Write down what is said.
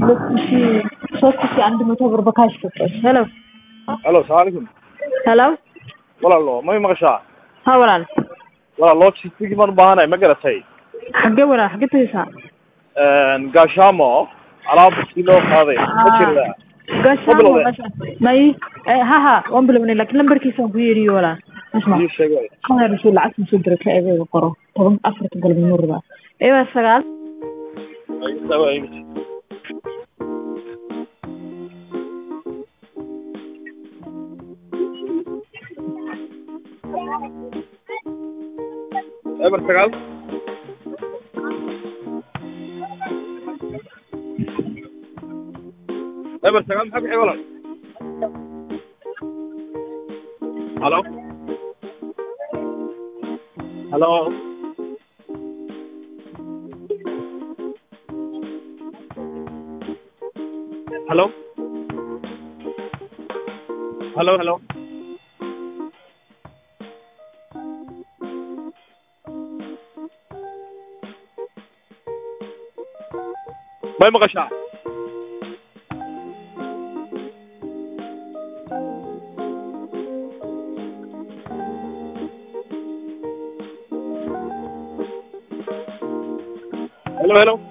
ሁለት ሺ ሶስት ሺ አንድ መቶ ብር በካሽ ሰጠኝ። ሄሎ alo salaam calaykum ሄሎ walaalo may maqashaa ha walaal walaal logistigii baan u baahanahay ma garatay xagee walaal xagee tagaysaa gaashaamo alaabtii loo qaaday ma jirtaa gashaamo bilowday. meesha may eh, ha ha waan bilownay laakiin lambarkiisa waan ku yeeriyo walaal isma ii sheeg waay kan rasuul lacagta soo diray ka eegayga qoro toban afarta galabnimo rabaa ewa sagaal Ay, waay. eber sagaal eber sagaal maxaa bixi walaal halo halo halo halo halo may maqashaa helo helo